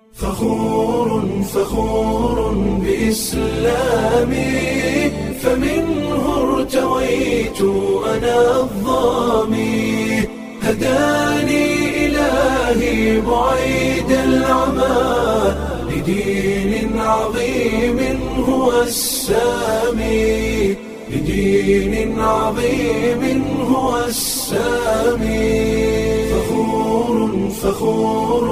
فخور فخور بإسلامي فمنه ارتويت أنا الظامي هداني إلهي بعيد العمى لدين عظيم هو السامي لدين عظيم هو السامي فخور فخور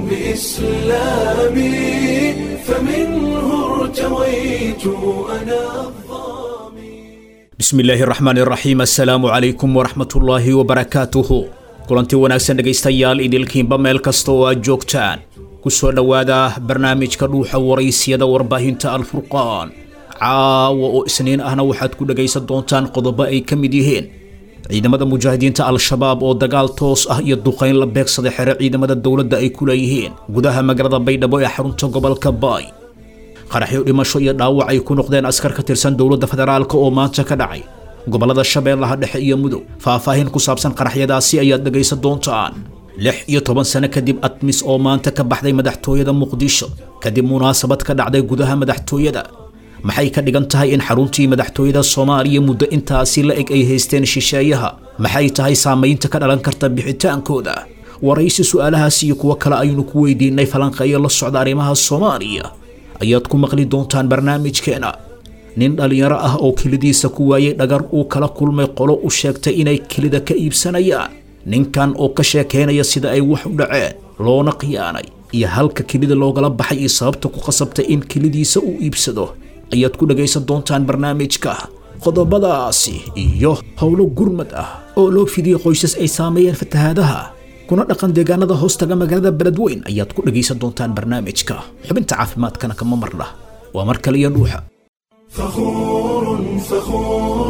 بإسلامي فمنه ارتويت أنا الظامي bismi illaahi raxmaan iraxiim assalaamu calaykum waraxmatullaahi wabarakaatuhu kulanti wanaagsan dhegaystayaal idilkiinba meel kasta oo aad joogtaan ku soo dhowaada barnaamijka dhuuxa waraysiyada warbaahinta alfurqaan caawa oo isniin ahna waxaad ku dhegaysan doontaan qodobo ay ka mid yihiin ciidamada mujaahidiinta al-shabaab oo dagaal toos ah iyo duqayn la beegsaday xere ciidamada dowladda ay ku leeyihiin gudaha magaalada baydhabo ee xarunta gobolka baay qaraxyo dhimasho iyo dhaawac ay ku noqdeen askar ka tirsan dowladda federaalk oo maanta ka dhacay gobollada shabeellaha dhexe iyo mudug faahfaahin ku saabsan qaraxyadaasi ayaad dhegaysan doontaan lix iyo toban sano kadib admis oo maanta ka baxday madaxtooyada muqdisho kadib munaasabad ka dhacday gudaha madaxtooyada maxay ka dhigan tahay in xaruntii madaxtooyada soomaaliya muddo intaasi la eg ay haysteen shisheeyaha maxay tahay saamaynta ka dhalan karta bixitaankooda waraysi su'aalahaas iyo kuwo kale aynu ku weydiinay falanqeeyo la socda arrimaha soomaaliya ayaad ku maqli doontaan barnaamijkeena nin dhallinyaro ah oo kelidiisa ku waayay dhagar uu kala kulmay qolo u sheegtay inay kelida ka iibsanayaan ninkan oo ka sheekaynaya sida ay wax u dhaceen loona khiyaanay iyo halka kelida loogala baxay iyo sababta ku qasabtay in kelidiisa uu iibsado ayaad ku dhagaysan doontaan barnaamijka qodobadaasi iyo howlo gurmad ah oo loo fidiyey qoysas ay saameeyeen fatahaadaha kuna dhaqan deegaanada hoostaga magaalada beledweyn ayaad ku dhagaysan doontaan barnaamijka xubinta caafimaadkana kama marna waa mar kale iyo dhuuxa فخور فخور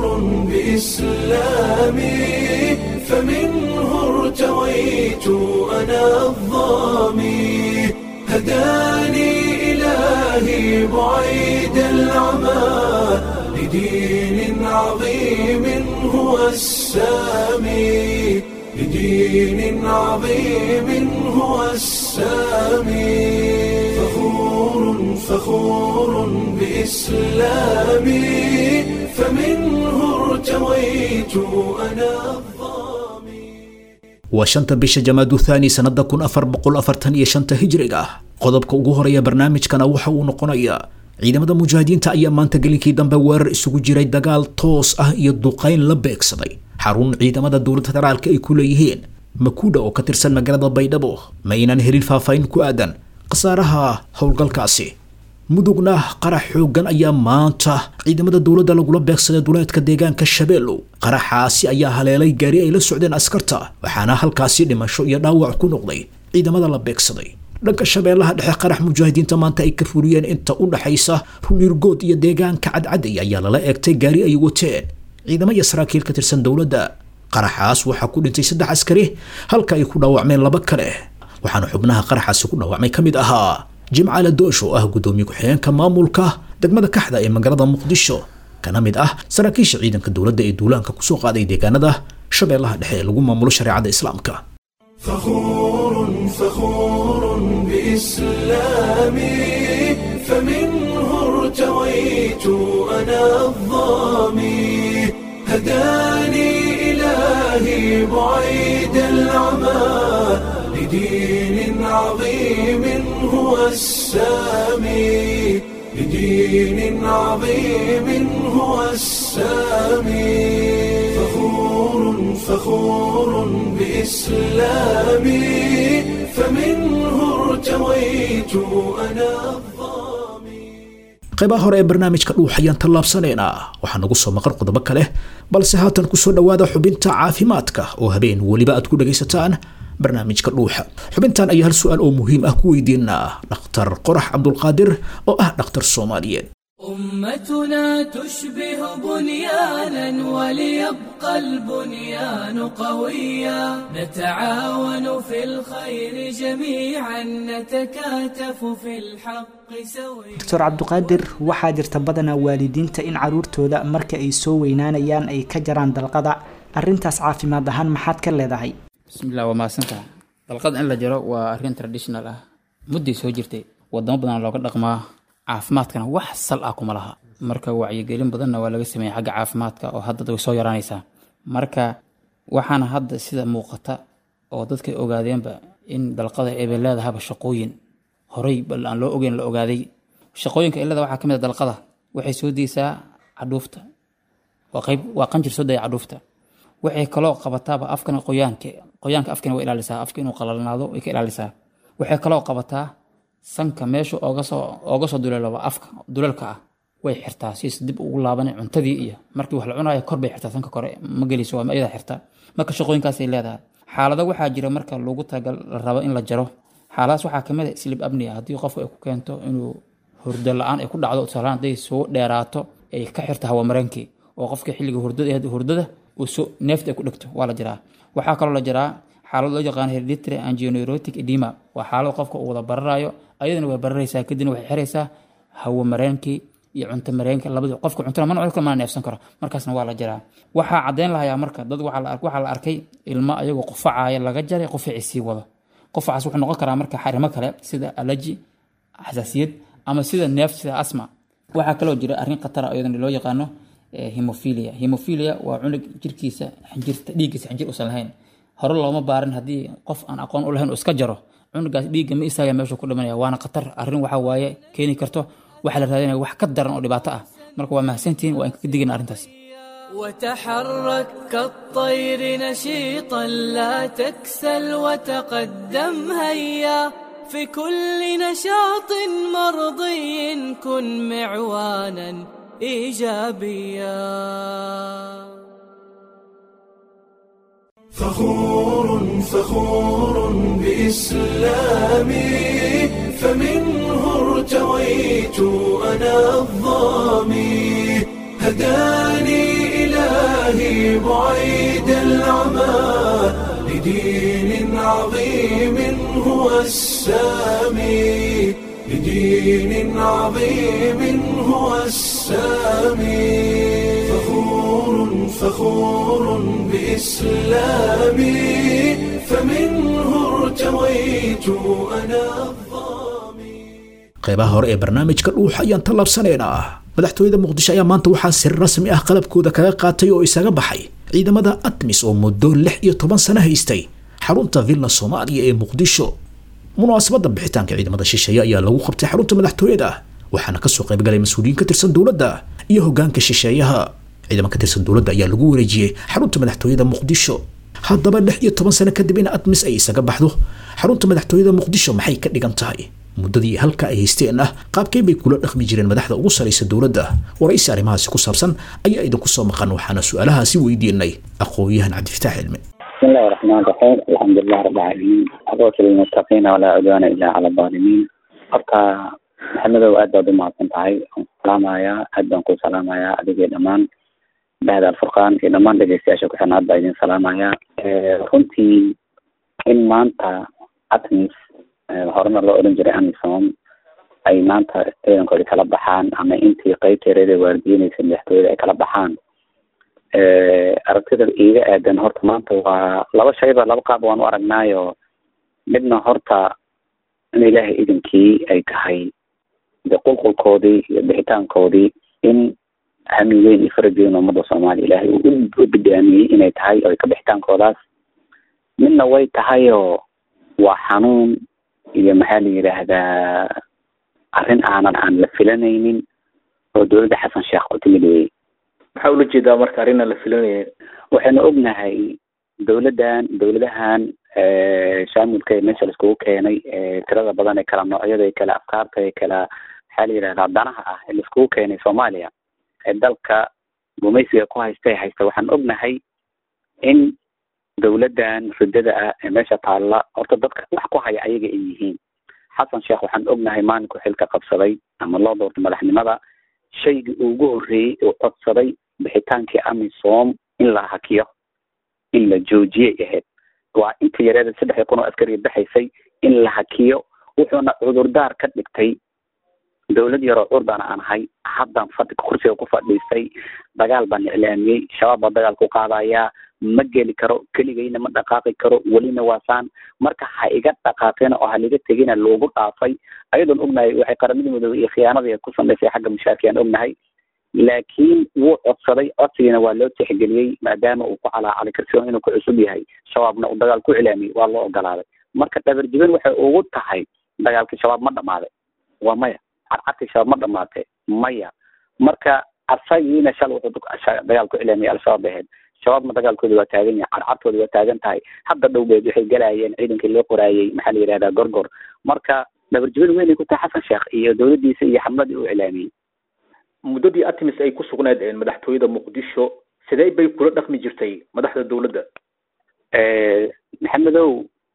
بإسلامي فمنه ارتويت أنا الظامي هداني إلهي بعيد العمى لدين عظيم هو السامي لدين عظيم هو السامي فخور فخور بإسلامي فمنه ارتويت أنا الظامي waa shanta bisha jamaadu thaani sannada kun afar boqol afartan iyo shanta hijriga ah qodobka ugu horeeya barnaamijkana waxa uu noqonayaa ciidamada mujaahidiinta ayaa maanta gelinkii dambe weerar isugu jiray dagaal toos ah iyo duqayn la beegsaday xarun ciidamada dowladda federaalka ay ku leeyihiin makuudha oo ka tirsan magaalada baydhabo ma aynan helin faahfaahin ku aadan khasaaraha howlgalkaasi mudugna qarax xooggan ayaa maanta ciidamada dowladda lagula beegsaday duleedka deegaanka shabeellow qaraxaasi ayaa haleelay gaari ay la socdeen askarta waxaana halkaasi dhimasho iyo dhaawac ku noqday ciidamada la beegsaday dhanka shabeellaha dhexe qarax mujaahidiinta maanta ay ka fuliyeen inta u dhaxaysa runirgood iyo deegaanka cadcaday ayaa lala eegtay gaari ay wateen ciidamo iyo saraakiil ka tirsan dowladda qaraxaas waxaa ku dhintay saddex askari halka ay ku dhaawacmeen laba kale waxaana xubnaha qaraxaasi ku dhaawacmay ka mid ahaa jimcaale doosh oo ah guddoomiye ku-xigeenka maamulka degmada kaxda ee magaalada muqdisho kana mid ah saraakiisha ciidanka dowladda ee duulaanka kusoo qaaday deegaanada shabeellaha dhexe ee lagu maamulo shareecada islaamka فخور فخور بإسلامي فمنه ارتويت أنا الظامي هداني إلهي بعيد العمى لدين عظيم هو السامي لدين عظيم هو السامي فخور فخور بإسلامي فمنه ارتويت أنا الظامي qaybaha hore ee barnaamijka dhuux ayaan tallaabsanaynaa waxaa nagu soo maqan qodobo kale balse haatan kusoo dhowaada xubinta caafimaadka oo habeen weliba aad ku dhagaysataan barnaamijka dhuuxa xubintan ayaa hal su-aal oo muhiim ah ku weydiinaa dhakhtar qorax cabdulqaadir oo ah dhakhtar soomaaliyeed أمتنا تشبه بنيانا وليبقى البنيان قويا نتعاون في الخير جميعا نتكاتف في الحق سويا doctor cabduqaadir waxaa jirta badanaa waalidiinta in caruurtooda marka ay soo weynaanayaan ay ka jaraan dalqada arrintaas caafimaad ahaan maxaad ka leedahay bismillah waa mahadsantaha dalqad in la jaro waa arrin traditional ah mudday soo jirtay wadamo badan looga dhaqmaa caafimaadkana wax sal ah kuma laha marka wacyigelin badanna waa laga sameeyey xagga caafimaadka oo hadda way soo yaraanaysaa marka waxaana hadda sida muuqata oo dadka ogaadeenba in dalqada ebay leedahaba shaqooyin horey bal aan loo ogeyn la ogaaday shaqooyinka ilada waxaa ka mid a dalqada waxay soo deysaa cadhuufta waa qayb waa qanjir soo daya cadhuufta waxay kaloo qabataaba afkana qoyaanka qoyaanka afkana way ilaalisaa afka inuu qalalnaado way ka ilaalisaa waxay kaloo qabataa sanka meesha ooga soo ooga soo duleelaba afka duleelka ah way xirtaa siis dib ugu laaban cuntadii iyo markii wax la cunayo kor bay xirtaa sanka kore ma geliso waa iyada xirta marka shaqooyinkaasay leedahay xaalado waxaa jira marka loogu talagal la rabo in la jaro xaaladaas waxaa kamid a slib abnia haddii qofku ay ku keento inuu hurdo la-aan ay ku dhacdo tusaalaan hadday soo dheeraato ay ka xirto hawamareenkii oo qofka xilliga hurdada hurdada uu soo neefta ay ku dhegto waa la jiraa waxaa kaloo la jiraa xaalad loo yaqaan hereditary angioneurotic edema waa xaalad qofka uu wada bararayo ayadana way bararaysaa kadibna waxay xiraysaa hawamareenkii iyo cunto mareenka labada qofka cuntona mana cunka mana neefsan karo markaasna waa la jiraa waxaa caddeyn lahayaa marka dad waxaa la arkay ilmo ayagoo qufacaya laga jaray qufacii sii wado qufacaas wuxuu noqon karaa marka xarimo kale sida alaji xasaasiyad ama sida neef sida asma waxaa kaloo jira arrin khatara iyadana loo yaqaano hemophilia hemophilia waa cunug jirkiisa xinjirta dhiiggiisa xinjir usan lahayn hore looma baarin haddii qof aan aqoon u lahayn uu iska jaro cunugaas dhiigga ma istaaga meeshuu ku dhimanaya waana khatar arrin waxa waaye keeni karto waxaa la raadinaya wax ka daran oo dhibaato ah marka waa mahadsantihiin waa inka digina arrintaas وتحرك كالطير نشيطا لا تكسل وتقدم هيا في كل نشاط مرضي كن معوانا ايجابيا فخور فخور بإسلامي فمنه ارتويت أنا الظامي هداني إلهي بعيد العمى لدين عظيم هو السامي لدين عظيم هو السامي فخور فخور بإسلامي فمنه ارتويت أنا الظامي qaybaha hore ee barnaamijka dhuuxa ayaan tallaabsanaynaa madaxtooyada muqdisho ayaa maanta waxaa si rasmi ah qalabkooda kaga qaatay oo isaga baxay ciidamada admis oo muddo lix iyo toban sano haystay xarunta villa soomaaliya ee muqdisho munaasabadda bixitaanka ciidamada shisheeye ayaa lagu qabtay xarunta madaxtooyada waxaana kasoo qaybgalay mas-uuliyiin ka tirsan dowladda iyo hoggaanka shisheeyaha ciidaman ka tirsan dowladda ayaa lagu wareejiyey xarunta madaxtooyada muqdisho haddaba lix iyo toban sano kadib in admis ay isaga baxdo xarunta madaxtooyada muqdisho maxay ka dhigan tahay muddadii halka ay haysteen ah qaabkay bay kula dhaqmi jireen madaxda ugu saraysa dowladda waraysi arrimahaasi ku saabsan ayaa idinku soo maqan waxaana su-aalahaasi weydiinay aqoon-yahan cabdifitaax cilmi بسم الله الرحمن الرحيم الحمد لله رب العالمين عقبة للمتقين ولا عدوان إلا على الظالمين horta maxamedow aad baad u mahadsan tahay waan ku salaamayaa aad baan ku salaamayaa adigii dhammaan bahda alfurqaan iyo dhammaan dhegeystayaasha ku xirna aad baa idin salaamayaa runtii in maanta atmis horena loo odhan jiray amisom ay maanta ciidankooda kala baxaan ama intii qeybteereeda waardiyeynaysa madaxtooyada ay kala baxaan aragtida iiga aadan horta maanta waa laba shayba laba qaab waan u aragnaayo midna horta in ilaahay idinkii ay tahay de qulqulkoodii iyo bixitaankoodii in hami weyn iyo faraj weyn ummada soomaaliya ilaahay uu u bidaamiyey inay tahay oo ka bixitaankoodaas midna way tahayoo waa xanuun iyo maxaa la yidhaahdaa arrin aanan aan la filanaynin oo dowladda xasan sheekh ku timid wey maxaa ula jeedaa marka arrin aan la filanaya waxaynu ognahay dowladdan dowladahan shaamilka ee meesha laiskugu keenay tirada badan ee kala noocyada ee kala afkaarta ee kala maxaa la yidhahdaa danaha ah ee laiskugu keenay soomaaliya ee dalka gumaysiga ku haysta ee haysta waxaan ognahay in dowladdan ridada ah ee meesha taalla horta dadka wax ku haya ayaga ay yihiin xasan sheekh waxaan ognahay maalinku xilka qabsaday ama loo doortay madaxnimada shaygii ugu horreeyey uu codsaday bixitaankii amisom in la hakiyo in la joojiyay ahayd waa inta yareeda saddex kun oo askariga baxaysay in la hakiyo wuxuuna cudurdaar ka dhigtay dawlad yaroo curdana aan ahay haddan fadhi kursiga ku fadhiistay dagaal baan iclaamiyey shabaab baa dagaal ku qaadayaa ma geli karo keligayna ma dhaqaaqi karo welina waasaan marka ha iga dhaqaaqina oo haliga tegina loogu dhaafay ayadoon ognahay waxay qaramada midoobey iyo khiyaanadii ku samaysay xagga mushaarkiyaan ognahay laakiin wuu codsaday codsigiina waa loo tixgeliyey maadaama uu ku calaacalay kalsoon inuu ku cusub yahay shabaabna uu dagaal ku cilaamiyey waa loo ogolaaday marka dhabarjibin waxay ugu tahay dagaalkii shabaab ma dhamaaday waa maya cadcadkii shabaab ma dhamaatay maya marka asagiina shal wuxuu dagaal ku cilaamiyey al-shabaab ahayd shabaabna dagaalkooda waa taagan yahay cadcadkooda waa taagan tahay hadda dhowgeed waxay galayeen ciidankii loo qoraayey maxaa la yihahdaa gorgor marka dhabarjibin weynay ku tahay xasan sheekh iyo dawladdiisa iyo xamladii uu cilaamiyey muddadii artemis ay ku sugnayd madaxtooyada muqdisho sidee bay kula dhaqmi jirtay madaxda dawladda maxamedow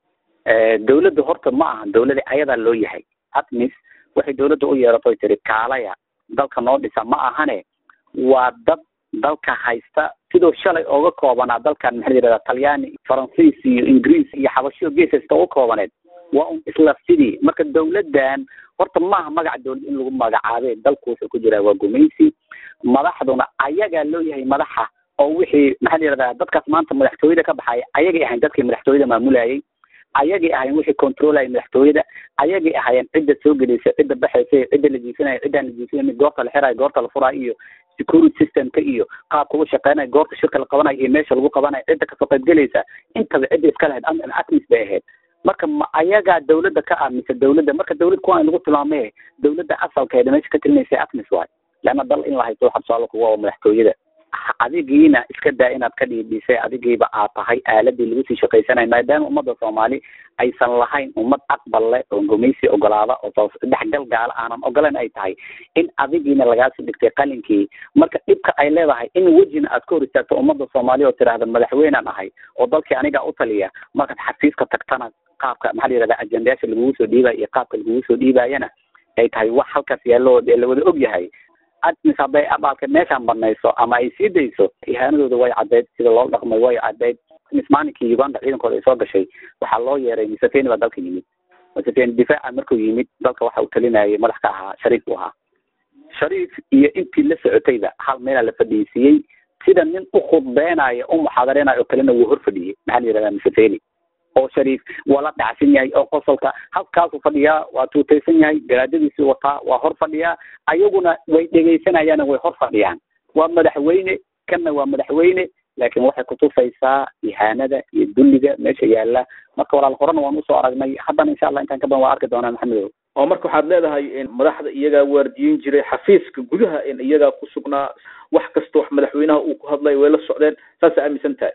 dawladda horta ma aha dawlada ayadaa loo yahay artemis waxay dawladda u yeeratoy tiri kaalaya dalka noo dhisa ma ahane waa dad dalka haysta sidoo shalay ooga koobanaa dalkan maxaa la yihahdaa talyaani faransiis iyo ingiriis iyo xabashiyo gees haysta uga koobaneed waa un isla sidii marka dawladdan horta maaha magaca dawlad in lagu magacaabe dalku wuxuu ku jiraa waa gumaysi madaxduna ayagaa loo yahay madaxa oo wixii maxaa la yihahdaa dadkaas maanta madaxtooyada ka baxaya ayagay ahayn dadkii madaxtooyada maamulayay ayagay ahayn wixii controlaya madaxtooyada ayagay ahaayeen cidda soo gelaysa cidda baxaysa cidda la jiisanaya ciddaan la jiisanaynin goorta la xirayo goorta la furayo iyo security systemka iyo qaabka u shaqeynayo goorta shirka la qabanayo iyo meesha lagu qabanayo cidda kasoo qayb gelaysa intaba cidda iska lahayd atmis bay ahayd marka ma ayagaa dawladda ka aaminsa dawladda marka dawlad kuwaan lagu tilmaamay dawladda asalkeeda meesha ka telinaysa atmis waay leanna dal in la haysto waxaa tusaale kuwa waa madaxtooyada adigiina iska daa inaad ka dhiidhisay adigiiba aad tahay aaladii lagu sii shaqaysanayo maadaama ummadda soomaali aysan lahayn ummad aqbal leh oo gumaysi ogolaada oo dhexgal gaala aanan ogolan ay tahay in adigiina lagaasi dhigtay qalinkii marka dhibka ay leedahay in wejina aad ka hor istaagto ummadda soomaaliya oo tidhaahda madaxweynaan ahay oo dalkii anigaa u taliya markaad xafiiska tagtana qaabka maxaa la yihahda ajendayaasha lagugu soo dhiibaya iyo qaabka lagugu soo dhiibayana ay tahay wax halkaas yaallo la wada og yahay admis hadday abaalka meeshaan banayso ama ay sii dayso ihaanadooda way caddayd sida loo dhaqmay way caddayd mis maalinkii uganda ciidankooda ay soo gashay waxaa loo yeeray museveni baa dalka yimid museveni difaaca markuu yimid dalka waxa uu talinayay madax ka ahaa shariif buu ahaa shariif iyo intii la socotayba hal meelaa la fadhiisiiyey sida nin u khudbeenayo u muxaadareynayo oo kalena wuu hor fadhiyey maxaa la yihahdaa museveni oo shariif waa la dhacsan yahay oo qosolka halkaasuu fadhiyaa waa tuutaysan yahay garaadadiisii wataa waa hor fadhiyaa ayaguna way dhegaysanayaan way hor fadhiyaan waa madaxweyne kanna waa madaxweyne laakiin waxay kutusaysaa ihaanada iyo dulliga meesha yaala marka walaal horena waan usoo aragnay haddana insha allah intaan ka badan waa arki doonaa maxamedow oo marka waxaad leedahay madaxda iyagaa waardiyin jiray xafiiska gudaha iyagaa ku sugnaa wax kasta wax madaxweynaha uu ku hadlay way la socdeen saasa aaminsan tahay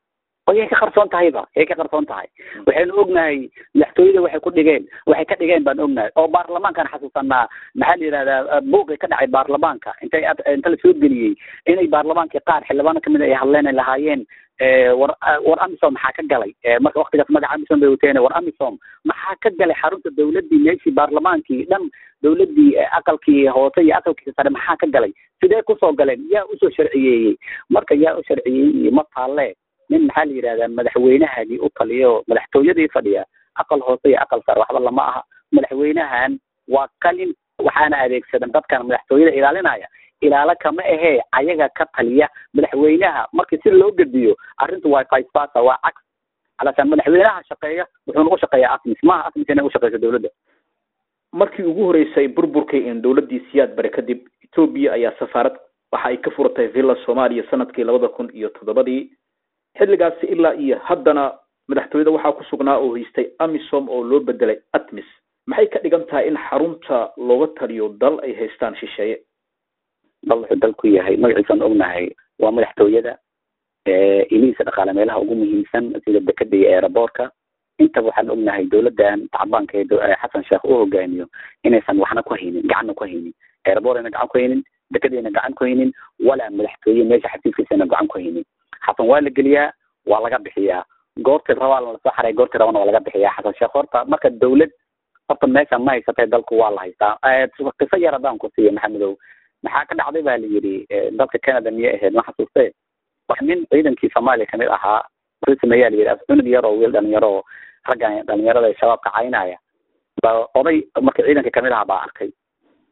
yay ka qarsoon tahayba yay ka qarsoon tahay waxaynu ognahay madaxtooyada waxay ku dhigeen waxay ka dhigeen baan ognahay oo baarlamaankan xasuusanaa maxaa la yihahdaa buuqi ka dhacay baarlamaanka intay inta lasoo geliyey inay baarlamaankii qaar xildhibaano kamid ay hadleen ay lahaayeen war war amisom maxaa ka galay marka waktigaas magaca amisom bay wateen war amisom maxaa ka galay xarunta dawladdii meeshii baarlamaankii dhan dawladdii aqalkii hoose iyo aqalkii sare maxaa ka galay sidee kusoo galeen yaa usoo sharciyeeyey marka yaa u sharciyeeyey iyo ma taalle nin maxaa la yidhahdaa madaxweynahagii u taliya oo madaxtooyadii fadhiya aqal hoose iyo aqal sare waxba lama aha madaxweynahan waa qalin waxaana adeegsadan dadkan madaxtooyada ilaalinaya ilaalo kama ahee ayaga ka taliya madaxweynaha markii si loo gediyo arrintu waa vice versa waa cagsi alasaan madaxweynaha shaqeeya wuxuu nagu shaqeeyaa atmis maaha atmis inay u shaqeyso dawladda markii ugu horeysay burburkii in dawladdii siyaad bare kadib etoobiya ayaa safaarad waxa ay ka furatay villa soomaaliya sanadkii labada kun iyo toddobadii xilligaasi ilaa iyo haddana madaxtooyada waxaa ku sugnaa oo haystay amisom oo loo bedelay atmis maxay ka dhigan tahay in xarunta looga taliyo dal ay haystaan shisheeye dal wuxuu dalku yahay magaciisaan ognahay waa madaxtooyada ilihiisa dhaqaale meelaha ugu muhiimsan sida dekeda iyo aeroboortka intaba waxaan ognahay dawladdan tacbaanka ee xasan sheekh uu hogaamiyo inaysan waxna ku haynin gacanna ku haynin aeroboort ayna gacan ku haynin dekedayna gacan ku haynin walaa madaxtooye meesha xafiiskiisana gacan ku haynin xasan waa la geliyaa waa laga bixiyaa goortii rabaa lasoo xaray goortii rabana waa laga bixiyaa xasan sheekh horta marka dawlad horta meesha ma haysatay dalku waa la haystaa qiso yar haddaan ku siiya maxamedow maxaa ka dhacday ba la yidhi dalka canada miyay ahayd ma xasuustee wax nin ciidankii soomaaliya kamid ahaa wuxuu sameeyaa la yidhi cunug yar oo wiil dhalinyaro oo raggan dhalinyarada shabaabka caynaya ba oday marka ciidanka kamid ahaa baa arkay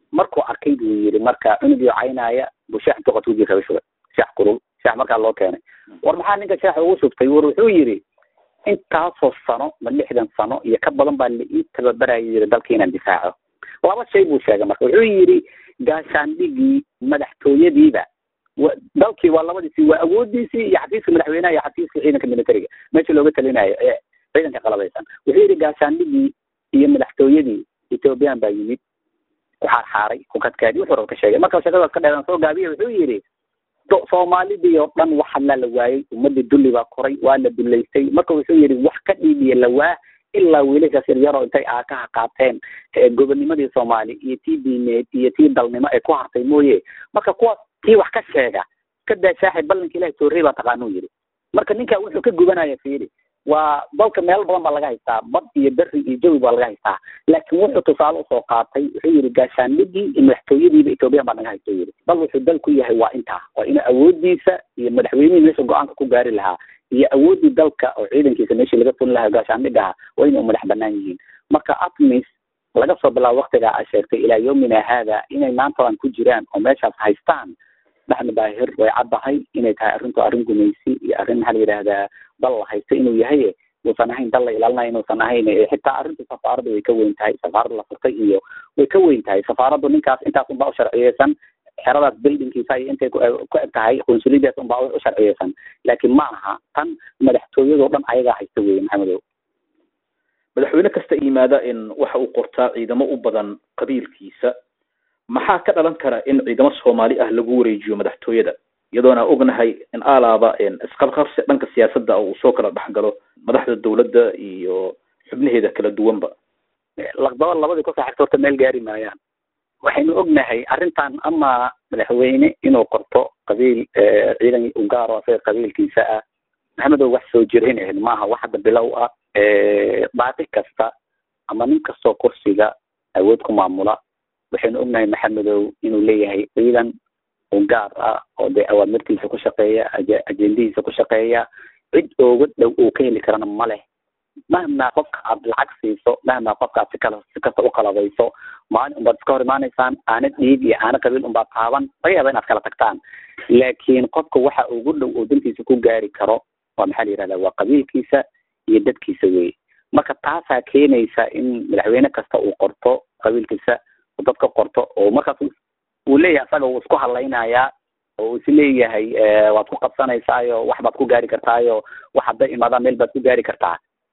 markuu arkay buu yidhi marka cunugii caynaya buu sheex intuu qatu jira shubay sheex kulul sheex markaa loo keenay war maxaa ninka sheexa ugu shubtay war wuxuu yidhi intaasoo sano ma lixdan sano iyo ka badan baa la ii tababaraya yidhi dalka inaan difaaco laba shay buu sheegay marka wuxuu yidhi gaashaandhigii madaxtooyadiiba wa dalkii waa labadiisii waa awoodiisii iyo xafiiska madaxweynaha iyo xafiiska ciidanka militariga meesha looga talinayo ee ciidanka qalabaysan wuxuu yidhi gaashaandhigii iyo madaxtooyadii ethoobiyan baa yimid ku xaarxaaray ku kadkaadi wuxuu raba ka sheegay marka sheekadaas ka dheeran soo gaabiya wuxuu yidhi soomaalidii oo dhan wax hadlaa la waayey ummadii dulli baa koray waa la dullaystay marka wuxuu yidhi wax ka dhiibiya la waa ilaa wiilashaas yaryaroo intay aakaha qaateen gobonimadii soomaali iyo tii diineed iyo tii dalnimo ay ku hartay mooye marka kuwaas kii wax ka sheega ka daa shaaxi ballanka ilahi toorrey baa taqaanuu yidhi marka ninka wuxuu ka gubanaya fiiri waa dalka meel badan baa laga haystaa bad iyo beri iyo jawi baa laga haystaa laakiin wuxuu tusaale usoo qaatay wuxuu yidhi gaashaandhigii iyo madaxtooyadiiba ethoobiyan baa naga haysta yidhi bal wuxuu dal ku yahay waa intaa waa ina awoodiisa iyo madaxweynihii meesha go-aanka ku gaari lahaa iyo awooddii dalka oo ciidankiisa meeshii laga fulin lahaa gaashaandhigaha waa inay u madax banaan yihiin marka atmis laga soo bilaabo waktigaa a sheegtay ilaa yawmina haada inay maantadan ku jiraan oo meeshaas haystaan maxamed daahir way caddahay inay tahay arrintu arrin gumaysi iyo arrin maxaa la yidhaahdaa dal la haysto inuu yahay uusan ahayn dal la ilaalinayo inuusan ahayn xitaa arrinta safaaradda way ka weyn tahay safaaradda la furtay iyo way ka weyn tahay safaaraddu ninkaas intaas unbaa u sharciyeysan xeradaas buildingkiisa iyo intay ku eg tahay qunsuliyadaas unbaa u sharciyeysan laakiin ma aha tan madaxtooyadoo dhan ayagaa haysta weye maxamedow madaxweyne kasta yimaada in waxa uu qortaa ciidamo u badan qabiilkiisa maxaa ka dhalan kara in ciidamo soomaali ah lagu wareejiyo madaxtooyada iyadoona ognahay in alaaba isqabqabsi dhanka siyaasadda uu soo kala dhexgalo madaxda dawladda iyo xubnaheeda kala duwanba laqdaba labadii ku saaxigta horta meel gaari maayaan waxaynu ognahay arrintan ama madaxweyne inuu qorto qabiil ciidan u gaaro asaga qabiilkiisa ah maxamedow wax soo jirayn ahayd maaha wax hadda bilow ah baaqi kasta ama nin kastoo kursiga awood ku maamula waxaynu ognahay maxamedow inuu leeyahay ciidan u gaar ah oo dee awaamirtiisa ku shaqeeya ajendihiisa ku shaqeeya cid ooga dhow uu ka heli karana ma leh mahmaa qofka aad lacag siiso mahmaa qofka aad si kala si kasta u qalabayso maalin unbaad iska hor imaanaysaan aana dhiig iyo aana qabiil unbaad taaban laga yaaba inaad kala tagtaan laakiin qofka waxa ugu dhow oo dantiisa ku gaari karo waa maxaa la yihahda waa qabiilkiisa iyo dadkiisa weye marka taasaa keenaysa in madaxweyne kasta uu qorto qabiilkiisa dadka qorto oo markaas uu leeyahay asaga uu isku hadlaynayaa oo uu is leeyahay waad ku qabsanaysaayo wax baad ku gaari kartaayo wax hadday imaadaan meel baad ku gaari kartaa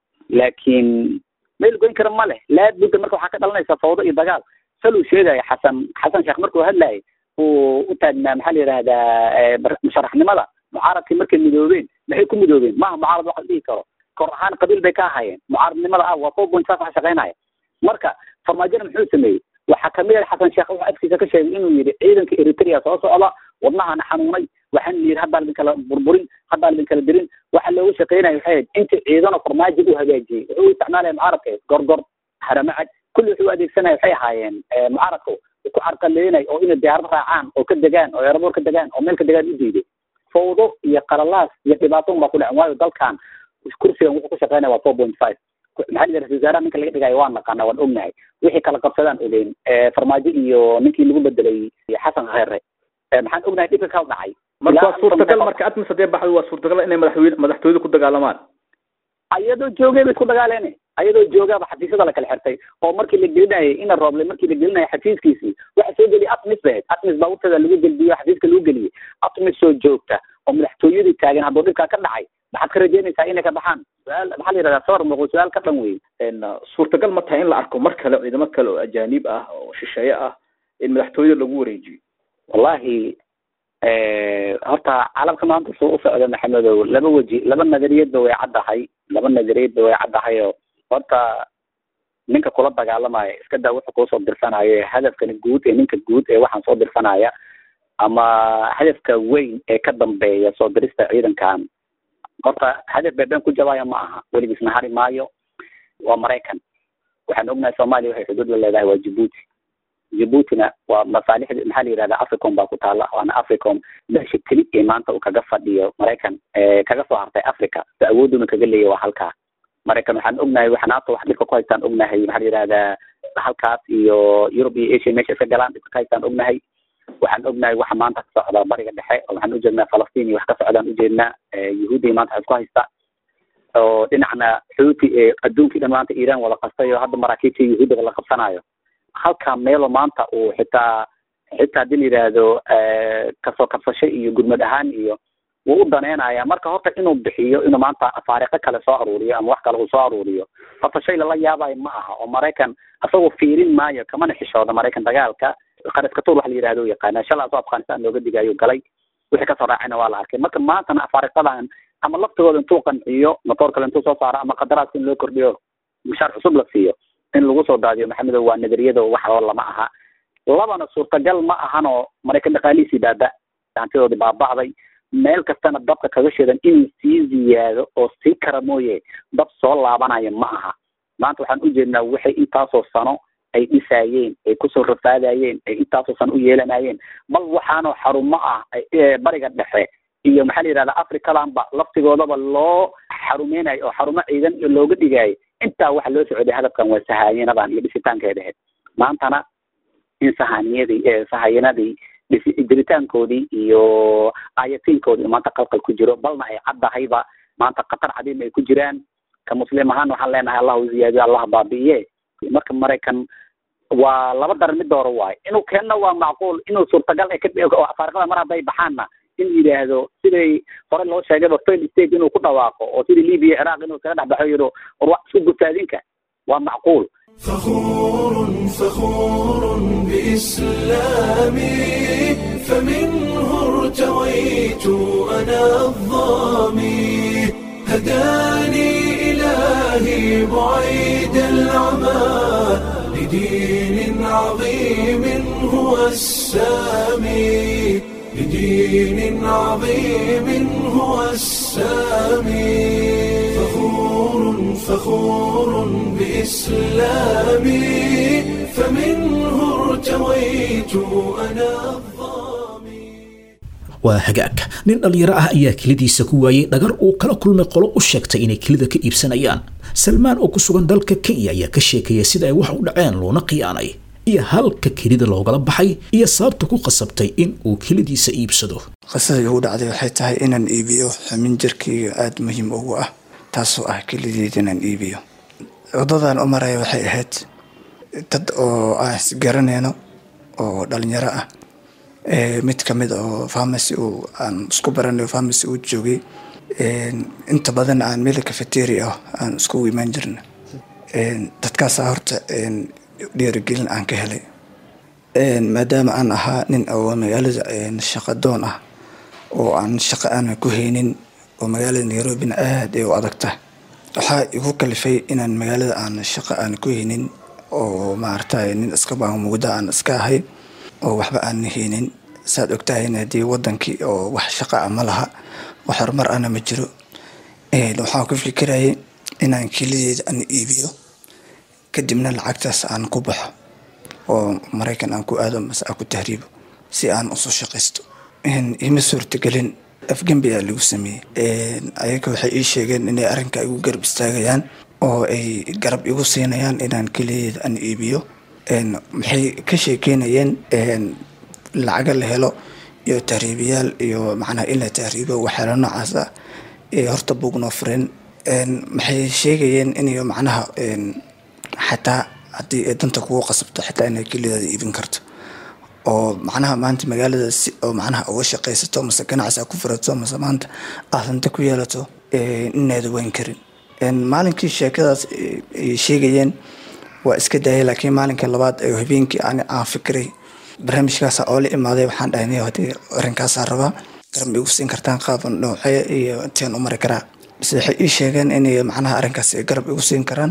laakiin meel goyn kara ma leh laabudda marka waxaa ka dhalanaysa fawdo iyo dagaal saluu sheegaya xasan xasan sheekh markuu hadlayay uu u taagnaa maxaa la yidhahdaa musharaxnimada mucaaradkii markay midoobeen maxay ku midoobeen maaha mucaarad wax la dhihi karo kor ahaan qabiil bay ka ahaayeen mucaaradnimada ah waa four point five wax shaqeynaya marka farmaajona muxuu sameeyey waxaa kamid ah xasan sheekh wuxuu afkiisa ka sheegay inuu yidhi ciidanka eritrea soo socda wadnahana xanuunay waxaan yidhi haddaa ladin kala burburin haddaa ladin kala dirin waxa looga shaqeynaya waxay ahayd inta ciidano farmaajo u hagaajiyey wuxuu isticmaalaya mucaaradka gorgor haramacad kulli wuxuu adeegsanaya waxay ahaayeen mucaaradka ku carqaleynay oo inay diyaarad raacaan oo ka degaan oo eeraboor ka degaan oo meel ka degaan u diiday fawdo iyo qalalaas iyo dhibaato un baa ku dhacen waayo dalkan kursigan wuxuu ku shaqeynaya waa four point five maxaa la ra-isul wasaaraha ninka laga dhigayo waan naqaana waan ognahay wixii kala qabsadaan ogeyn farmaajo iyo ninkii lagu bedelay xasan kheere maxaan ognahay dhibka kala dhacay marka waa suurtagal marka admis hadee baxdo waa suurtagal inay madaxweyne madaxtooyada ku dagaalamaan ayadoo joogay bay isku dagaaleen ayadoo joogaaba xafiisyada la kala xirtay oo markii la gelinayay ina rooble markii la gelinayay xafiiskiisii waxa soo geliyay atmis bay ahayd atmis baabuurteeda lagu gelbiyo xafiiska lagu geliyey atmis soo joogta oo madaxtooyadii taagan hadduu dhibkaa ka dhacay maxaad ka rajeynaysaa inay ka baxaan su-aal maxaa la yidhahdaa sawar muuqo su-aal ka dhan wey suurtagal ma tahay in la arko mar kale ciidamo kale oo ajaanib ah oo shisheeye ah in madaxtooyada lagu wareejiyo wallahi horta calamka maanta suu u socda maxamedow laba weji laba nadariyadba way caddahay laba nadariyadba way caddahay oo horta ninka kula dagaalamaya iska daa wuxuu kuusoo dirsanaya hadafkani guud ee ninka guud ee waxaan soo dirsanaya ama hadafka weyn ee ka dambeeya soo dirista ciidankan horta hadaf beeben ku jabaya ma aha weligiisna hari maayo waa maraykan waxaan ognahay soomaaliya waxay xuduud la leedahay waa jibuuti jibuutina waa masaalixda maxaa la yihahda africom baa ku taala waana africom meesha keli ee maanta uu kaga fadhiyo maraykan kaga soo hartay africa so awooduna kaga leeyahy waa halkaa maraykan waxaan ognahay waxaan haata wax dhibka ku haystaan ognahay maxaa la yihahdaa halkaas iyo yurub iyo asia meesha iska galaan dhibka ka haystaan ognahay waxaan ognahay waxa maanta ka socda bariga dhexe oo waxaan ujeednaa falastiin iyo wax ka socdaan ujeednaa yahuudiya maanta wax isku haysta oo dhinacna xuuti adduunkii dhan maanta iiraan wada qastay oo hadda maraakiibta yahuudiga la qabsanayo halka meelo maanta uu xitaa xitaa haddii la yidhaahdo kasoo kabsasho iyo gurmad ahaan iyo wuu u daneynaya marka horta inuu bixiyo inuu maanta faariqo kale soo aruuriyo ama wax kale uu soo aruuriyo horta shay lala yaabayo ma aha oo maraykan asagoo fiirin maayo kamana xishooda maraykan dagaalka qaraskatuur waxa la yidhahdo u yaqaana shalaa soo afghanistan looga digayo galay wixii kasoo raacayna waa la arkay marka maantana afaariqadan ama laftigooda intuu qanciyo motoor kale intuu soo saaro ama qadaraaska in loo kordhiyo mushaar cusub la siiyo in lagu soo daadiyo maxamedo waa nadariyado wax oo lama aha labana suurtagal ma ahanoo maraykan dhaqaalihiisii baaba hantidoodii baaba'day meel kastana dabka kaga shidan inuu sii ziyaado oo sii kara mooye dab soo laabanaya ma aha maanta waxaan ujeednaa waxay intaasoo sano ay dhisaayeen ay kusoo rafaadayeen ay intaasoo sano u yeelanayeen bal waxaanoo xarumo ah bariga dhexe iyo maxaa la yidhahda africadanba laftigoodaba loo xarumeynayo oo xarumo ciidan looga dhigaayo intaa waxa loo socday hadafkan waa sahaayinadan iyo dhisitaankeeda ahayd maantana in sahaniyadii sahayanadii jiritaankoodii iyo ayatiinkoodii maanta qalqal ku jiro balna ay caddahayba maanta khatar cadiim ay ku jiraan ka muslim ahaan waxaan leenahay allah u ziyaadiyo allah baabi'iye marka maraykan waa laba daran mid dooro waayo inuu keenna waa macquul inuu suurtagal ay ka afaariqada mar hadday baxaanna in yidhaahdo siday hore loo sheegayba fail state inuu ku dhawaaqo oo sidii libiya ciraaq inuu kaga dhex baxo yidho war wax isku gutaadinka waa macquul فخور فخور بإسلامي فمنه ارتويت أنا الظامي هداني إلهي بعيد العمى لدين عظيم هو السامي لدين عظيم هو السامي فخور فخور بإسلامي فمنه ارتويت أنا الظامي waa hagaag nin dhallinyaro ah ayaa kelidiisa ku waayey dhagar uu kala kulmay qolo u sheegtay inay kelida ka iibsanayaan salmaan oo ku sugan dalka kenya ayaa ka sheekaya sida ay wax u dhaceen loona khiyaanay iyo halka kelida loogala baxay iyo sababta ku qasabtay in uu kelidiisa iibsado qisada igu dhacday waxay tahay inaan iibiyo xumin jirkayga aada muhiim ugu ah taasoo ah kelideed inaan iibiyo wadadan u maraya waxay ahayd dad oo aan isgaranayno oo dhalinyaro ah mid ka mid oo farmacy uu aan isku baranayo farmacy uu joogay inta badan aan meel cafeteria ah aan iskugu imaan jirna dadkaasaa horta dhiirigelin aan ka helay maadaama aan ahaa nin oo magaalada shaqadoon ah oo aan shaqo aana ku haynin oo magaalada nairobina aada ay u adag tahay waxaa igu kalifay inaan magaalada aan shaqo aan ku haynin oo maaragtay nin iska baamugda aan iska ahay oo waxba aan haynin saad ogtahayna haddii wadankii oo wax shaqa ah ma laha wax horumar ana ma jiro waxaan ku fikirayay inaan kelideeda aan iibiyo kadibna lacagtaas aan ku baxo oo maraykan aan ku aado mase aan ku tahriibo si aan usoo shaqaysto ima suurtagelin afgembi aa lagu sameeyey ayaga waxay ii sheegeen inay arrinka igu garab istaagayaan oo ay garab igu siinayaan inaan kelideeda aan iibiyo maxay ka sheekeynayeen lacaga la helo iyo tahriibiyaal iyo macnaha in la tahriibo waxyaala noocaas ah horta bugnoo furen maxay sheegayeen inay macnaha xataa haddii ay danta kugu qasabto xataa inay kelidaada iibin karto oo macnaha maanta magaalada si oo macnaha uga shaqaysato mase ganacsi a ku furato mase maanta aad hanta ku yeelato inaada weyn karin maalinkii sheekadaas ay sheegayeen waa iska daayay laakiin maalinka labaad ee habeenkii aan aan fikiray barnaamijkaasa oo la imaaday waxaan dhahay hadii arrinkaasaa rabaa garab igu siin kartaan qaab noocee iyo inteen u mari karaa base waxay ii sheegeen inay macnaha arrinkaas ay garab igu siin karaan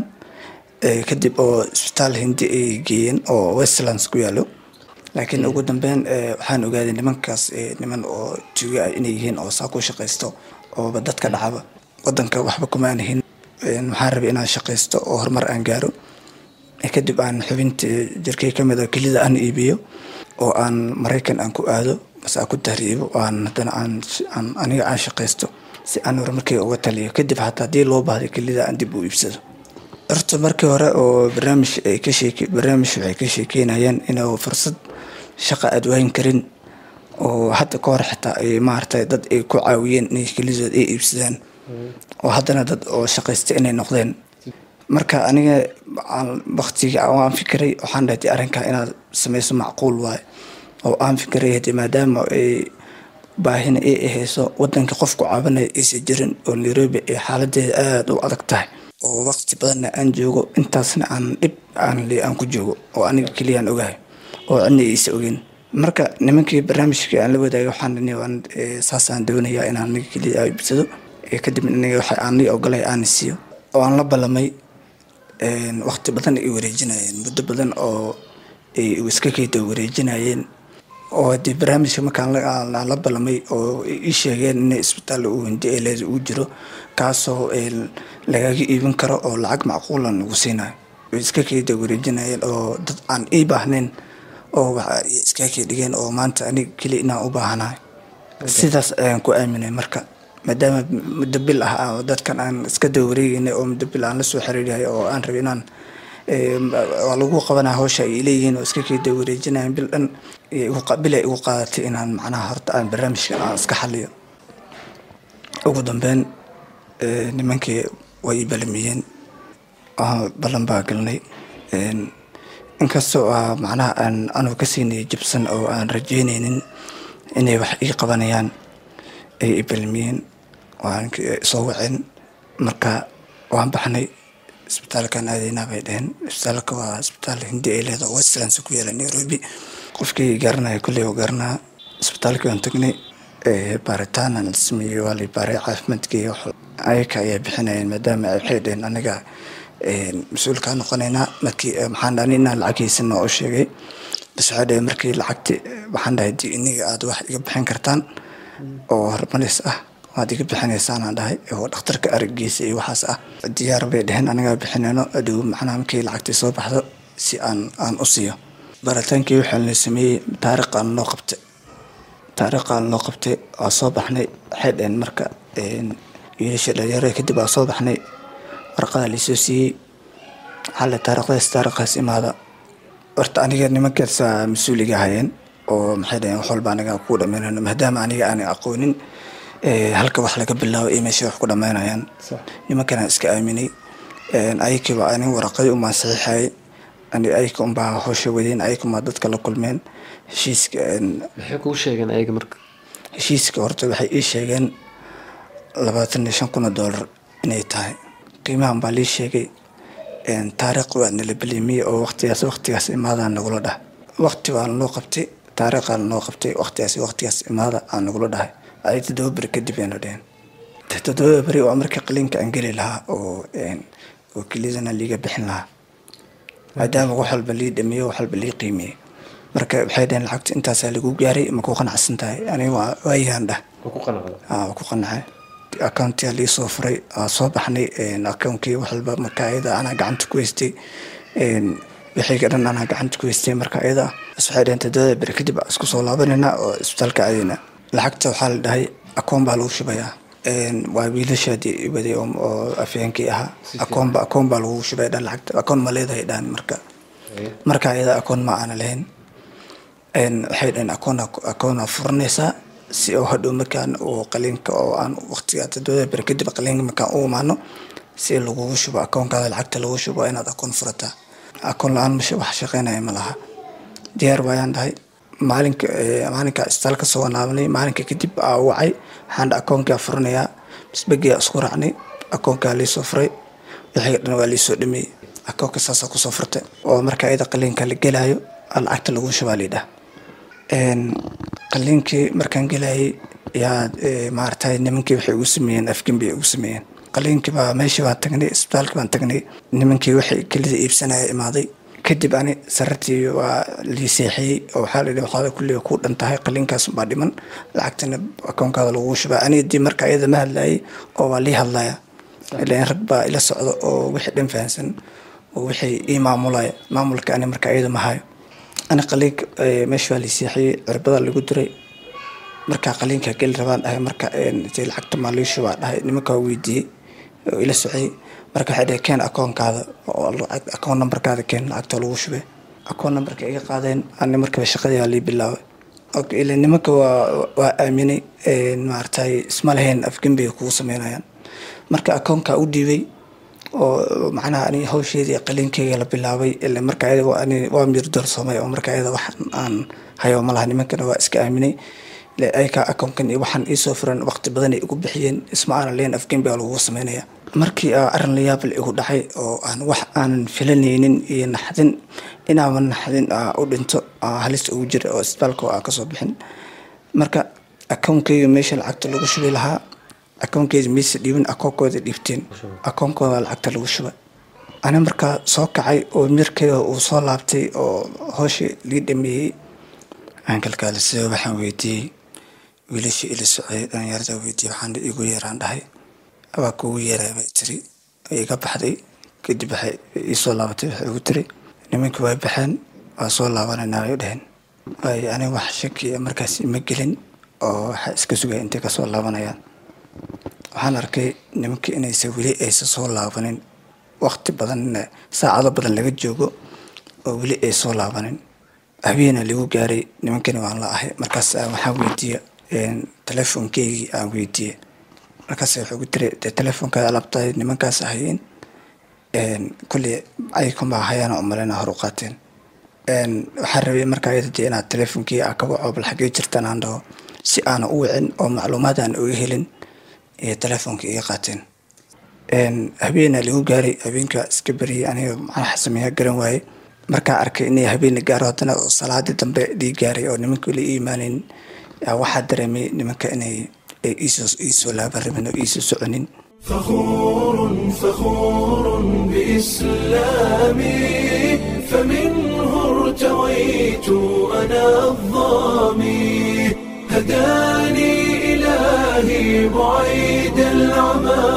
kadib oo isbitaal hindi ay geeyeen oo westlands ku yaalo laakiin ugu dambeyn waxaan ogaaday nimankaas niman oo tuuga ah inay yihiin oo saa ku shaqaysto ooba dadka dhacaba wadanka waxba kumaan ahin waxaan rabay inaan shaqaysto oo horumar aan gaaro kadib aan xubinta jirkay kamid a kelida aan iibiyo oo aan maraykan aan ku aado mase aan ku tahriibo aan haddana aan aniga aan shaqaysto si aan horumarkayga uga taliyo kadib hataa haddii loo baahday kelida aan dib u iibsado horta markii hore oo barnaamij ay ka sheeke barnaamij waxay ka sheekeynayeen inuu fursad shaqa aad waayin karin oo hadda ka hor xitaa ay maaragtay dad ay ku caawiyeen inay kelidood ay iibsadaan oo haddana dad oo shaqaysta inay noqdeen marka aniga waktiga aan fikiray waxaan dhahtay arrinkaa inaad samayso macquul waaye oo aan fikiray hadii maadaama ay baahina ay ahayso wadanka qofku caabinaya aysan jirin oo nairobi ay xaaladeeda aada u adag tahay oo waqti badanna aan joogo intaasna aan dhib aan le aan ku joogo oo aniga keliyaan ogahay oo cidna iisa ogeyn marka nimankii barnaamijkii aan la wadaagay waxaan waan saasaan doonayaa inaan aniga keliya iibsado kadib aniga waxa aan lii ogolay aan siiyo oo aan la ballamay waqti badan ay wareejinayeen muddo badan oo ay iska keyda wareejinayeen oo hadii barnaamijka markaan la ballamay oo ii sheegeen in isbitaal uu hindi eleed uu jiro kaasoo lagaga iibin karo oo lacag macquulan lagu siinayo way iska keyda wareejinayeen oo dad aan ii baahnayn oo waxa iska key dhigeen oo maanta aniga keli inaan u baahanahay sidaas ayaan ku aaminay marka maadaama muddo bil ah dadkan aan iska daba wareegeynay oo muddo bil aan lasoo xiriiryahay oo aan rabay inaan waa lagu qabanaa hawsha ay leeyihiin oo iska keeda wareejinayan bil dhan bil ay igu qaadatay inaan macnaha horta aan barnaamijkan aan iska xaliyo ugu dambeyn nimankii way i balamiyeen ballan baa galnay inkastoo ah macnaha aan anuu ka siinay jibsan oo aan rajeynaynin inay wax ii qabanayaan ay i balamiyeen waan soo waceen marka waan baxnay isbitaalkan aadaynaa bay dheheen isbitaalka waa isbitaal hindi ay leedahay westlands ku yaala nairobi qofkii garanaya kulley oo garanaa isbitaalkii waan tagnay baaritaan aan sameeyey waa lay baaray caafimaadkii ayaka ayaa bixinayeen maadaama waxay dheheen aniga mas-uulkaa noqonaynaa markii maxaan dhani inaan lacag haysana oo sheegay bas waxay dheheen markii lacagti waxaan dhahay di iniga aada wax iga bixin kartaan oo hormaris ah waad iga bixinaysaanaan dhahay oo dhakhtarka aragiisa iyo waxaas ah diyaar bay dheheen anagaa bixinayno adhow macnaha markii lacagtii soo baxdo si aan aan u siiyo baritaankii waxaa la sameeyey taariikhaan loo qabtay taariikhaan loo qabtay waa soo baxnay waxay dheheen marka wiilasha dhalinyarada kadib waa soo baxnay warqadaa laisoo siiyey xalle taariikhdaas taariikhaas imaada horta aniga nimankaasa mas-uuliga hayeen oo maxay dhaheen wax walba aniga ku dhamaynayno maadaama aniga aanay aqoonin halka wax laga bilaabo iyo meesha wax ku dhamaynayaan nimankanaan iska aaminay ayakiiba anin waraqadii umaa saxiixayay ayaka unbaa howsha wadeen ayaka umaa dadka la kulmeen heshiiska maxay kuu sheegeen ayaga marka heshiiska horta waxay ii sheegeen labaatan iyo shan kun oo doolar inay tahay qiimahan baa lii sheegay taariikh waa nala belimiyey oo waqtigaas waqtigaas imaadaan nagula dhah waqti baa naloo qabtay taariikhaa naloo qabtay waqtigaas waqtigaas imaada aan nagula dhahay ay toddoba beri kadib aynu dheheen toddoba beri waa markii qaliinka aan geli lahaa oo oo kelidana liiga bixin lahaa maadaama wax walba lii dhameeyo wax walba lii qiimiyey marka waxay dheheen lacagta intaasaa lagu gaaray ma ku qanacsan tahay aniga waa waayahan dhah waa ku qanacay accountia lii soo furay waa soo baxnay accountkii wax walba marka ayada anaa gacanta ku haystay wixiiga dhan anaa gacanta ku haystay marka ayada bas waxay dheheen todobada beri kadib isku soo laabanayna oo isbitaalka aadayna lacagta waxaa la dhahay akoon baa lagu shubayaa waa wiilashaadii waday oo afyeenkii ahaa akoonba akoon baa lagu shubay dhan lacagta akoon ma leedahay dhan marka marka ayada akoon ma aana lahayn waxay dhaheen akoon akoona furanaysaa si oo hadhow markaan uu qaliinka oo aan waqtiga todobada beri kadib qaliinka markaan u imaano si lagugu shubo akoonkaada lacagta lagu shubo waa inaad akoon furataa akoon la-aan masha wax shaqeynaya ma laha diyaar waayaan dhahay maalinka maalinka isbitaal ka soo wanaabnay maalinka kadib aa wacay waxaan dha akoonkaa furanayaa bisbegiyaa isku raacnay akoonkaa liisoo furay wixii dhan waa liisoo dhameeyey akoonka saasaa kusoo furtay oo marka ayada qaliinka la gelaayo lacagta lagu shubaa liidhah qaliinkii markaan gelayay yaa maaragtay nimankii waxay ugu sameeyeen afgembi ugu sameeyeen qaliinkii baa meeshii baan tagnay isbitaalkii baan tagnay nimankii waxay kelida iibsanaya imaaday kadib ani sarartii waa lii seexiyey oo waxaa la yidhi waxaada kulliga ku dhan tahay qaliinkaas baa dhiman lacagtana akoonkaada lagu shubaa aniga dii marka iyada ma hadlayay oo waa lii hadlaya ilaan rag baa ila socda oo wixii dhan fahansan oo wixii ii maamulaya maamulka ani marka iyada ma hayo ani qaliinka meesha waa lii seexiyey cirbada lagu diray markaa qaliinka geli rabaan dhahay marka lacagta maa lii shubaa dhahay nimankaa weydiiyey oo ila socay marka waxay dhaheen keen akoonkaada oo lacag akoon nambarkaada keen lacagta lagu shubay akoon nambarka iga qaadeen ani markaba shaqadii aa lii bilaabay okay ila nimanka waa waa aaminay maaragtay isma lahayn afgembiga kugu sameynayaan marka akoonkaa u dhiibay oo macnaha ani hawsheedii qaliinkeyga la bilaabay ila marka ayada ani waa miir doorsoomay oo marka ayada wax aan hayo ma laha nimankana waa iska aaminay ayka akoonkan iyo waxaan iisoo furan waqti badan ay igu bixiyeen isma aanan leen afgembiga lagugu sameynaya markii arrin la yaabal igu dhacay oo aan wax aanan filanaynin iyo naxdin inaaba naxdin u dhinto halista ugu jira oo isbitaalka aan kasoo bixin marka akoonkeyga meesha lacagta lagu shubi lahaa akoonkeeda mayse dhiibin akoonkooda dhiibteen akoonkooda lacagta lagu shuba ani markaa soo kacay oo mirkeyga uu soo laabtay oo hooshii lii dhameeyey aan kalkaalisay waxaan weydiiyey wiilashii ila socday dhalinyarada weydiiyey waxaan igu yeeraan dhahay waa kugu yeeray bay tiri iga baxday kadib waxay iisoo laabatay waxay igu tiri nimankii way baxeen waa soo laabanayna ay dheheen waayo aniga wax shaki markaas ima gelin oo waxaa iska sugaya intay kasoo laabanayaan waxaan arkay nimankii inaysa weli aysan soo laabanin waqti badan saacado badan laga joogo oo weli ay soo laabanin habeena lagu gaaray nimankani waan la ahay markaas waxaan weydiiye telefoonkeygii aan weydiiyey markaas wuxuu gu tiri dee telefoonkaada alabtahay nimankaas ahayeen kulley aykunbaa hayaana umalena hor u qaateen waxaan rabay markaa iyada dee inaad telefonkii aa ka waco bal xagee jirtaan aan dhaho si aana u wicin oo macluumaad aan oga helin iyo telefoonka iga qaateen habeena lagu gaaray habeenka iska beriyay aniga maxaa sameeya garan waaye markaa arkay inay habeena gaaro haddana oo salaadii dambe dhii gaaray oo nimanka la ii imaaneyn waxaa dareemay nimanka inay iisoo laaban rabin oo iisoo soconin فخور فخور بإسلامي فمنه ارتويت أنا الظامي هداني إلهي بعيد العمى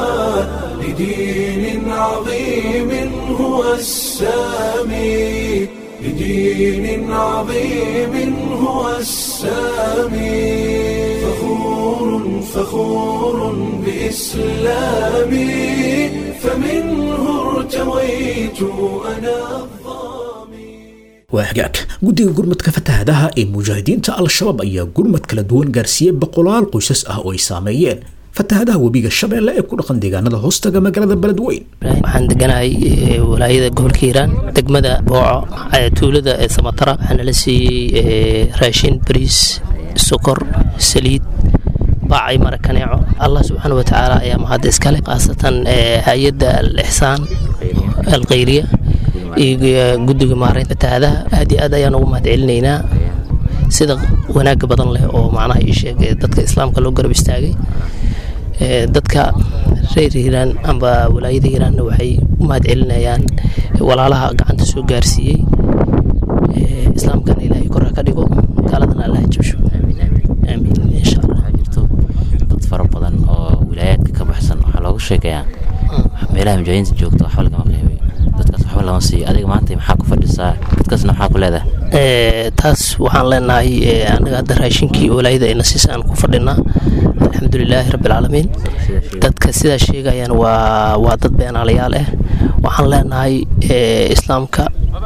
لدين عظيم هو السامي لدين عظيم هو السامي فخور فخور بإسلامي فمنه ارتويت أنا waa hagaag guddiga gurmadka fatahaadaha ee mujaahidiinta al-shabaab ayaa gurmad kala duwan gaarsiiyey boqolaal qoysas ah oo ay saameeyeen fatahadaha webiga shabeelle ee ku dhaqan deegaanada hoostaga magaalada beledweyn waxaan deganahay walaayada gobolka hiiraan degmada booco tuulada ee samatara waxaana la siiyey raashin bariis sokor saliid baacay mara kaneeco allah subxaana wa tacaala ayaa mahadda iskale khaasatan hay-adda al ixsaan alkhayriya iyo guddiga maareynta fatahaadaha aad iyo aad ayaan ugu mahad celinaynaa sida wanaaga badan leh oo macnaha ii sheeg dadka islaamka loo garab istaagay dadka reer hiiraan amba walaayada hiiraanna waxay u mahad celinayaan walaalaha gacanta soo gaarsiiyey islaamkana ilaahay korra ka dhigo gaaladana allah jabsho aamiin insha allah dad fara badan oo wilaayaadka ka baxsan waxaa loogu sheegayaa meelaha mujaahidiinta joogta waxba lagama qiimeyo dadkaas waxba lama siiyo adiga maanta maxaa ku fadhisaa dadkaasna maxaa ku leedahay taas waxaan leenahay anaga hadda raashinkii walaayada ayna siisa aan ku fadhinaa alxamdulilaahi rabbilcaalamiin dadka sidaa sheegayaan waa waa dad beenaalayaal ah waxaan leenahay islaamka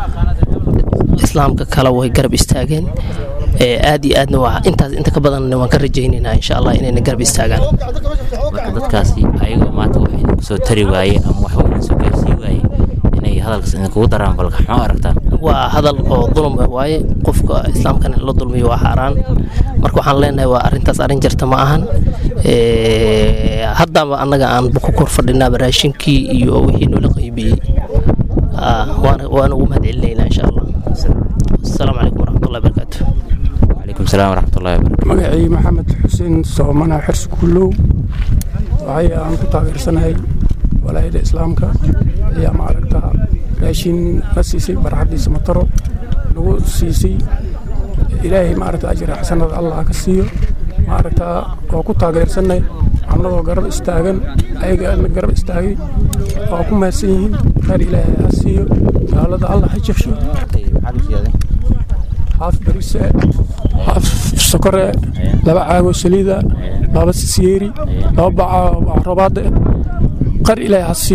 islaamka kale way garab istaageen aad iyo aadna waa intaas inta ka badan waan ka rajaynaynaa insha allah inayna garab istaagaan marka dadkaasi ayagoo maanta wax idinku soo tari waaye ama wax idin soo gaarsii waaye inay hadalkaas idinkugu daraan balka maxaa aragtaan waa hadal oo dulum ah waaye qofka islaamkan in la dulmiyo waa xaaraan marka waxaan leenahay waa arrintaas arrin jirta ma ahan haddaba annaga aan ku kor fadhinaaba raashinkii iyo wixii noola qaybiyey waana ugu mahad celinaynaa insha allah asalaamu calaykum waraxmatullahi barakaatu calaykum salaam waraxmatullahi wabarakatu magacii maxamed xuseen soomana xirsi kullow waxay aan ku taageersanahay walaayada islaamka ayaa maaragtaa raashin na siisay barxaddiisa mataro nagu siisay ilaahay maaragta ajira xasanada allah ka siiyo maaragtaa waa ku taageersanay annagoo garab istaagan ayagaana garab istaagay waa ku mahadsan yihiin khayr ilaahay ha siiyo gaalada allah ha jabsho haaf barise haaf sokore laba caagoo saliida laba sisiyeeri laba baca robaada qar ilaahay ha siiyo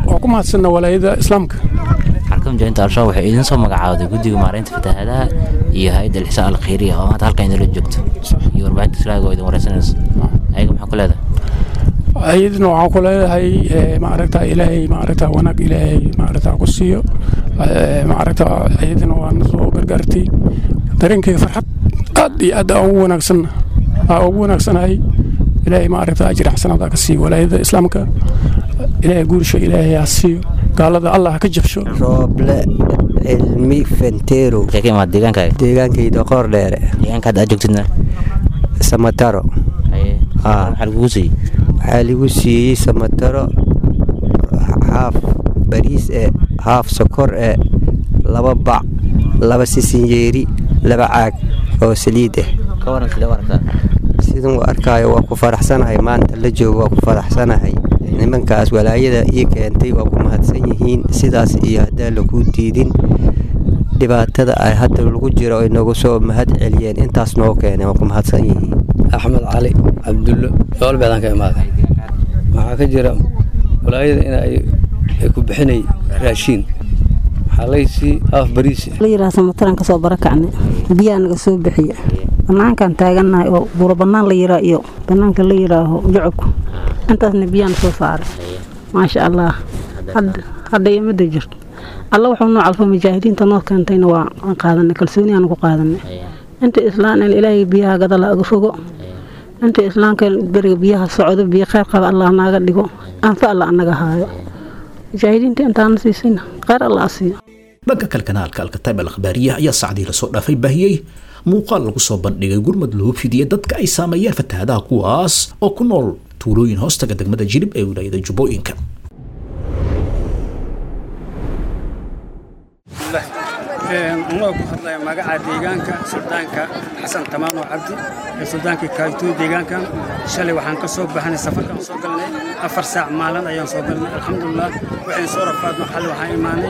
waa ku mahadsanna walaayada islaamka xarka mujaahinta al-shabaab waxay idin soo magacaawday guddiga maaraynta fatahaadaha iyo hay-adda alxisaan alkhayriya oo maanta halkan idinla joogto iyo warbaahinta islaaga oo idin wareysanayso ayaga maxaa ku leedahay ayadna waxaan ku leedahay maaragta ilaahay maaragta wanaag ilaahay maaragta ku siiyo maaragta ayadana waa na soo gargaartay dareenkayga farxad aad iyo aad aan ugu wanaagsan aa ugu wanaagsanahay ilaahay maaragta ajir xasanaada ka siiyo walaayada islaamka ilaahay guursha ilaahay ha siiyo gaalada allah ha ka jabsho rooble cilmi fentero ka imaad deegaankaaga deegaankayda qoor dheere deegaanka hadda aad joogtidna samataro maxaa lagugu siiyey waxaa lagu siiyey samataro haaf bariis e haaf sokor e laba bac laba sisinyeeri laba caag oo saliid ah ka waran sidee u aragtaa sidan u arkaayo waa ku faraxsanahay maanta la joogo waa ku faraxsanahay nimankaas walaayada ii keentay waa ku mahadsan yihiin sidaas iyo haddaan lakuu diidin dhibaatada ay hadda lagu jiro ay nagu soo mahad celiyeen intaas noo keeneen waa ku mahadsan yihiin axmed cali cabdullo yoolbeedaan ka imaaday waxaa ka jira walaayada in ay ku bixinay raashiin waxaa laysii haaf bariis la yidhaha samataran kasoo barakacnay biyaa naga soo bixiya banaankan taagannahay oo buuro bannaan la yiraa iyo bannaanka la yidhaaho jocobku intaasna biyaan soo saaray maasha allah hadda imada jirto alla wuxuu noo calfo mujaahidiinta noo keentayna waa qaadanay kalsooniyaanu ku qaadanay inta islaan in ilaahay biyaha gadala aga fogo inta islaamka beriga biyaha socdo biyo kheyr qaba allah naaga dhigo anfa alla anaga haayo mujaahidiinta intaana siisayna kheyr alla asiiyo dhanka kale kanaalka alkataib al akhbaariya ayaa sacdii lasoo dhaafay baahiyey muuqaal lagu soo bandhigay gurmad loo fidiyey dadka ay saameeyeen fatahaadaha kuwaas oo ku nool tuulooyin hoostaga degmada jilib ee wilaayada jubbooyinka anagoo ku hadlaya magaca deegaanka suldaanka xasan tamaano cabdi ee suldaankii kaaytuu deegaankan shalay waxaan ka soo baxnay safarkaan soo galnay afar saac maalin ayaan soo galnay alxamdulilah waxayn soo rafaadno xalli waxaan imaanay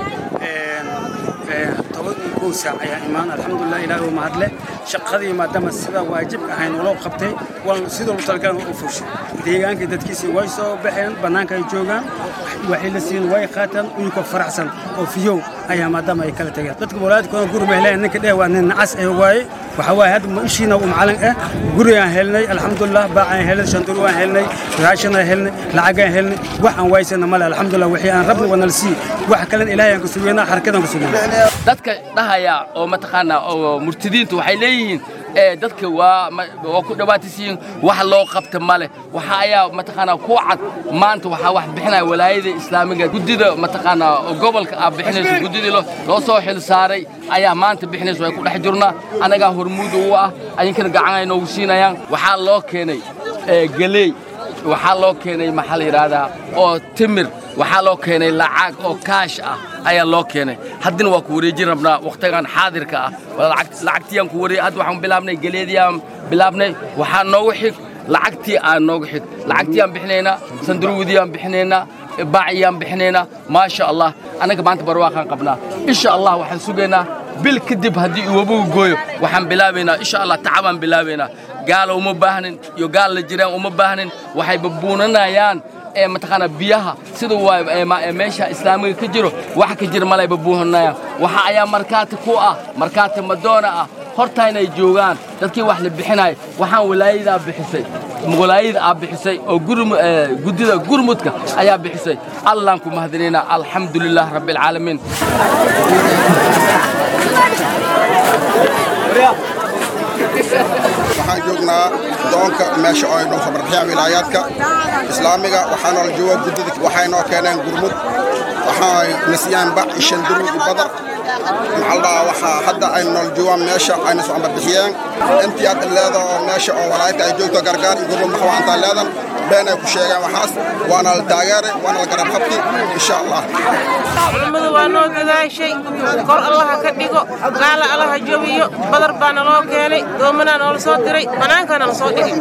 toban iyo kow saac ayaan imaan alxamdulilah ilaahi u mahadle shaqadii maadaama sida waajibka ahayn uloo qabtay waan sidoo lu talgalan u fushay deegaankii dadkiisii way soo baxeen bannaanka ay joogaan waxay la siin way qaataan uyunkoo faraxsan oo fiyow ayaa maadaama ay kala tageen dadka walaadkooda guri bay heleen ninka dheh waa nin nacas ee waaye waxa waaye hadda ma ishiina u macalin ah gurigaan helnay alxamdulilah baacaan helnay shanduri waan helnay raashinaan helnay lacagaan helnay wax aan waysana male alxamdulilah wixii aan rabna waa nala sii wax kalena ilaahay aan ku sugeynaa xarakadaan ku sugeynaa dadka dhahaya oo mataqaanaa oo murtadiintu waxay leeyihiin dadka waa waa ku dhawaatisiin wax loo qabta male waxa ayaa mataqaanaa ku cad maanta waxaa wax bixinaya walaayada islaamiga guddida mataqaanaa gobolka aa bixinayso guddidii loo soo xil saaray ayaa maanta bixinayso way ku dhex jirnaa annagaa hormuud u ah adinkana gacan ay noogu siinayaan waxaa loo keenay galeey waxaa loo keenay maxaa la yidhaahdaa oo timir waxaa loo keenay lacag oo kaash ah ayaa loo keenay haddina waa ku wareejin rabnaa wakhtigan xaadirka ah lacagtiyaan ku wareey hadda waxaan bilaabnay geleediyaan bilaabnay waxaa noogu xig lacagtii aan noogu xig lacagtii aan bixinaynaa sandaruudii aan bixinaynaa baaciyaan bixinaynaa maasha allah annaga maanta barwaaqaan qabnaa insha allah waxaan sugaynaa bil kadib haddii iwabugu gooyo waxaan bilaabaynaa insha allah tacabaan bilaabaynaa gaala uma baahnin iyo gaal la jiraan uma baahnin waxay babuunanayaan ee mataqaanaa biyaha sida waa meesha islaamiga ka jiro wax ka jira malay babuuhanayaan waxa ayaa markaati ku ah markaati madoona ah hortaynay joogaan dadkii wax la bixinaya waxaan walaayadaa bixisay walaayada aa bixisay oo guddida gurmudka ayaa bixisay allaan ku mahadinaynaa alxamdulilah rabbialcaalamiin waxaan joognaa doonka meesha oo ay dhulka barxiyaan wilaayaadka islaamiga waxaana la joogaa guddida waxay noo keeneen gurmud waxay nasiyaan bac iyo shanduru iyo badar maxaldaa waxaa hadda ay nool joogaan meesha ayna soo ambarbixiyeen intii hadda leeda oo meesha oo walaayadka ay joogto gargaar iyo gurmud maxwaantaa leedan been ay ku sheegeen waxaas waana la taageeray waana la garab qabti insha allah culummadu waa noo dadaashay kor allaha ka dhigo gaala allaha jabiyo badar baa naloo keenay doomanaa noola soo diray bannaankaa nala soo dhigay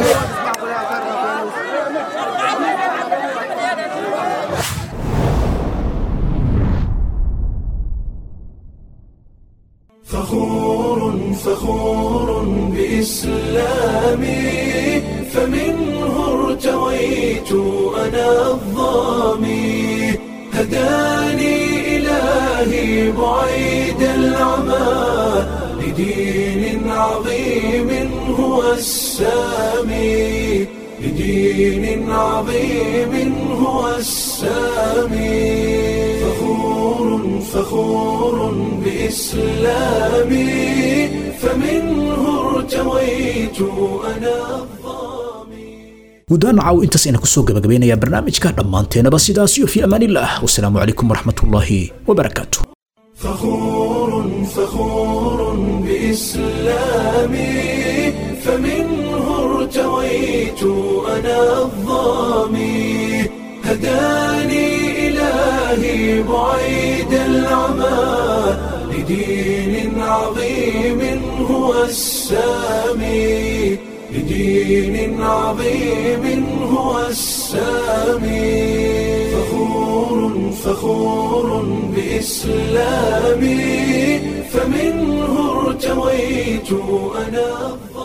فخور فخور بإسلامي فمنه ارتويت أنا الظامي هداني إلهي بعيد العمى لدين عظيم هو السامي لدين عظيم هو السامي فخور فخور بإسلامي فمنه ارتويت أنا guddaan caw intaas ayna kusoo gabagabeynayaa barnaamijka dhammaanteenaba sidaas iyo fi amaanillaah wasalaamu calaykum waraxmatullaahi wabarakaatu فخور فخور بإسلامي فمنه ارتويت أنا الظامي هداني إلهي بعيد العمى لدين عظيم هو السامي لدين عظيم هو السامي فخور فخور بإسلامي فمنه ارتويت أنا